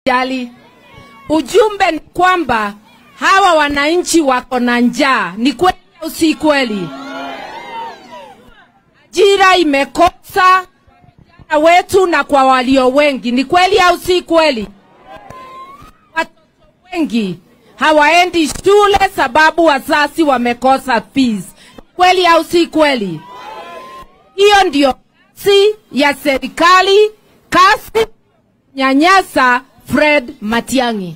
jali. Ujumbe ni kwamba hawa wananchi wako na njaa. Ni kweli au si kweli? Ajira imekosa vijana wetu na kwa walio wengi. Ni kweli au si kweli? Watoto wengi hawaendi shule sababu wazazi wamekosa fees. Kweli au si kweli? Hiyo ndio kazi ya serikali, kazi nyanyasa Fred Matiang'i.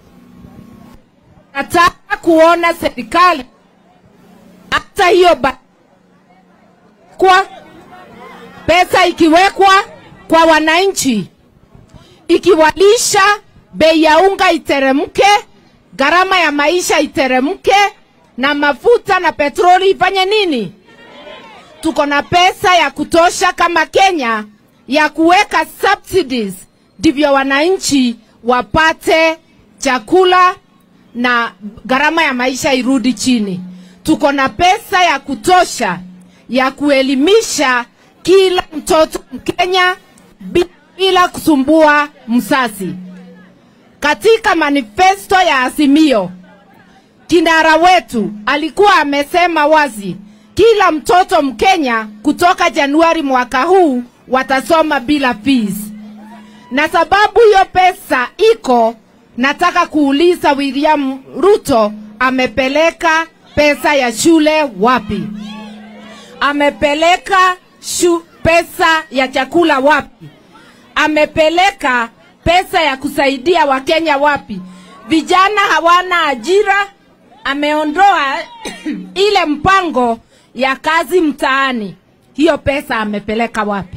Nataka kuona serikali hata hiyo ba- kwa pesa ikiwekwa kwa wananchi, ikiwalisha, bei ya unga iteremke, gharama ya maisha iteremke, na mafuta na petroli ifanye nini? Tuko na pesa ya kutosha kama Kenya ya kuweka subsidies, ndivyo wananchi wapate chakula na gharama ya maisha irudi chini. Tuko na pesa ya kutosha ya kuelimisha kila mtoto Mkenya bi- bila kusumbua msasi. Katika manifesto ya Azimio, kinara wetu alikuwa amesema wazi kila mtoto Mkenya kutoka Januari mwaka huu watasoma bila fees. Na sababu hiyo pesa iko, nataka kuuliza William Ruto amepeleka pesa ya shule wapi? Amepeleka shu, pesa ya chakula wapi? Amepeleka pesa ya kusaidia Wakenya wapi? Vijana hawana ajira, ameondoa ile mpango ya kazi mtaani. Hiyo pesa amepeleka wapi?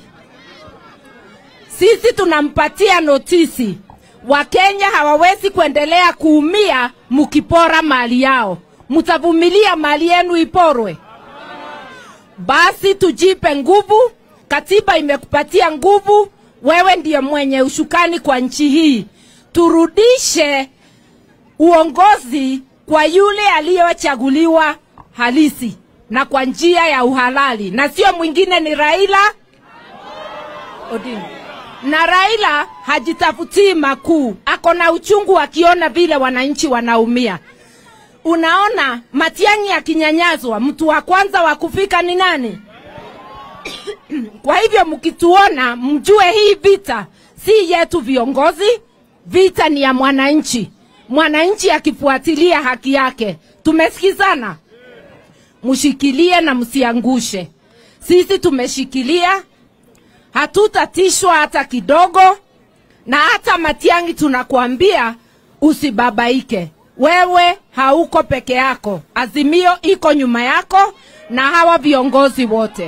Sisi tunampatia notisi. Wakenya hawawezi kuendelea kuumia mkipora mali yao. Mtavumilia mali yenu iporwe? Basi tujipe nguvu. Katiba imekupatia nguvu, wewe ndiye mwenye ushukani kwa nchi hii. Turudishe uongozi kwa yule aliyechaguliwa halisi na kwa njia ya uhalali, na sio mwingine, ni Raila Odinga. Na Raila hajitafutii makuu, ako na uchungu akiona vile wananchi wanaumia. Unaona, Matiang'i akinyanyazwa, mtu wa kwanza wa kufika ni nani? Kwa hivyo mkituona, mjue hii vita si yetu viongozi, vita ni ya mwananchi. Mwananchi akifuatilia haki yake, tumesikizana, mshikilie na msiangushe. Sisi tumeshikilia, hatutatishwa hata kidogo, na hata Matiang'i tunakuambia usibabaike. Wewe hauko peke yako, Azimio iko nyuma yako na hawa viongozi wote.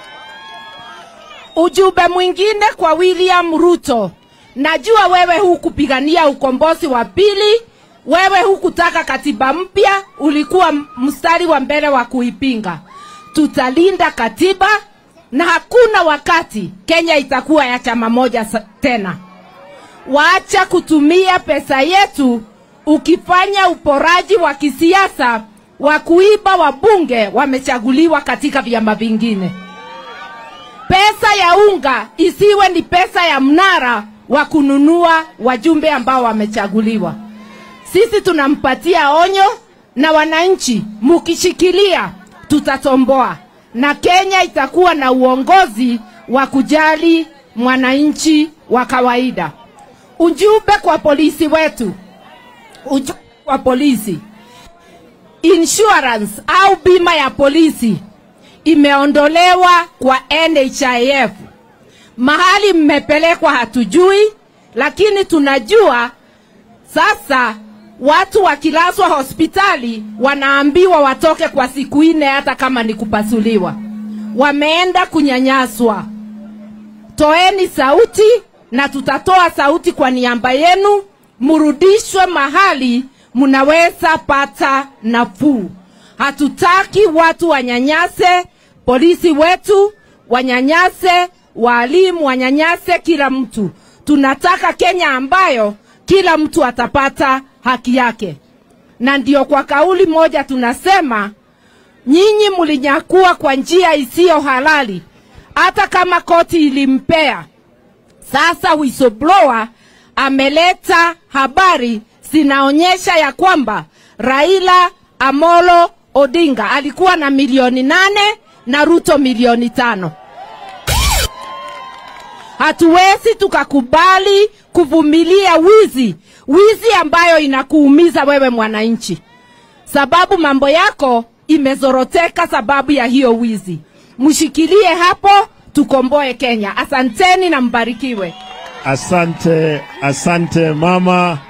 Ujumbe mwingine kwa William Ruto, najua wewe hukupigania ukombozi wa pili, wewe hukutaka katiba mpya, ulikuwa mstari wa mbele wa kuipinga. Tutalinda katiba na hakuna wakati Kenya itakuwa ya chama moja sa- tena. Waacha kutumia pesa yetu ukifanya uporaji wa kisiasa wa kuiba wabunge wamechaguliwa katika vyama vingine. Pesa ya unga isiwe ni pesa ya mnara wa kununua wajumbe ambao wamechaguliwa. Sisi tunampatia onyo na wananchi, mukishikilia tutatomboa na Kenya itakuwa na uongozi wa kujali mwananchi wa kawaida. Ujumbe kwa polisi wetu, ujumbe kwa polisi, insurance au bima ya polisi imeondolewa kwa NHIF. Mahali mmepelekwa hatujui, lakini tunajua sasa watu wakilazwa hospitali wanaambiwa watoke kwa siku nne, hata kama ni kupasuliwa. Wameenda kunyanyaswa. Toeni sauti na tutatoa sauti kwa niaba yenu, mrudishwe mahali mnaweza pata nafuu. Hatutaki watu wanyanyase polisi wetu, wanyanyase walimu, wanyanyase kila mtu. Tunataka Kenya ambayo kila mtu atapata haki yake, na ndio kwa kauli moja tunasema nyinyi mlinyakua kwa njia isiyo halali, hata kama koti ilimpea. Sasa whistleblower ameleta habari zinaonyesha ya kwamba Raila Amolo Odinga alikuwa na milioni nane na Ruto milioni tano. Hatuwezi tukakubali kuvumilia wizi, wizi ambayo inakuumiza wewe mwananchi, sababu mambo yako imezoroteka sababu ya hiyo wizi. Mshikilie hapo, tukomboe Kenya. Asanteni na mbarikiwe. Asante, asante mama.